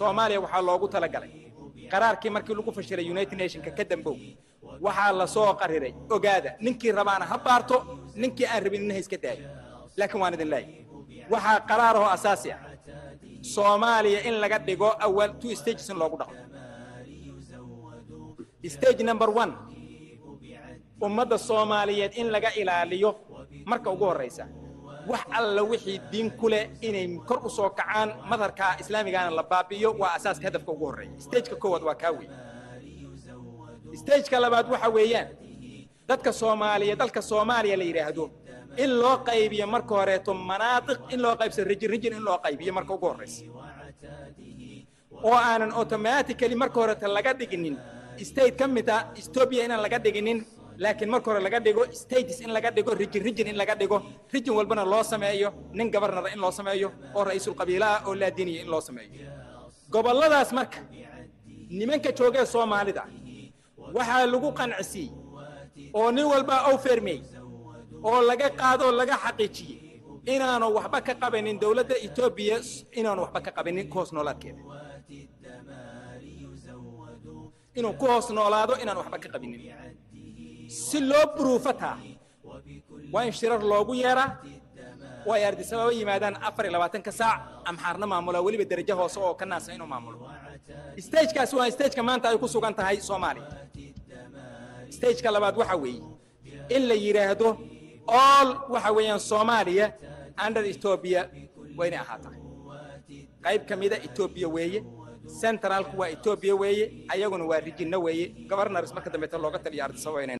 soomaaliya waxaa loogu talagalay qaraarkii markii lagu fashiray united nationka ka dambow waxaa la soo qariray ogaada ninkii rabaana ha baarto ninkii aan rabin in ha iska daayo laakiin waan idin leeyahay waxaa qaraarahoo asaasi ah soomaaliya in laga dhigo awal two stages in loogu dhaqmo stage number one ummadda soomaaliyeed in laga ilaaliyo marka ugu horraysa wax alla wixii diin ku leh inay kor u soo kacaan madharka islaamigaana la baabi'iyo waa asaaska hadafka ugu horreeya stageka koowaad waa kaa wey stageka labaad waxa weeyaan dadka soomaaliya dalka soomaaliya la yidhaahdo in loo qaybiyo marka horeeto manaadiq in loo qaybso rijin rijin in loo qaybiyo marka ugu horraysa oo aanan automatically marka horeeto laga dhiginin state ka mid ah ethiopia inaan laga dhiginin laakiin marka hore laga dhigo states in laga dhigo rijin rijin in laga dhigo rijin walbana loo sameeyo nin gabarnara in loo sameeyo oo ra'iisul qabiila ah oo laadiniya in loo sameeyo gobolladaas marka nimanka joogee soomaalida waxaa lagu qancisiiyey oo nin walba ow fermey oo laga qaado oo laga xaqiijiyey inaanu waxba ka qabanin dowladda etoobiya inaanu waxba ka qabanin ku hoos noolaadkeeda inuu ku hoos noolaado inaan waxba ka qabinin si loo buruufataa waa in shirar loogu yeeraa oo ay ardisababa yimaadaan afar iyo labaatanka saac amxaarna maamula weliba derajo hoose oo ka naasa inuu maamulo stagekaasi waa stageka maanta ay ku sugan tahay soomaaliya stageka labaad waxa weeye in la yidhaahdo all waxa weeyaan soomaaliya under etoobiya waa inay ahaataa qayb ka mida etoobiya weeye centralku waa etoobiya weeye ayaguna waa rijinno weeye governor's marka dambeeta looga taliya ardisababa inay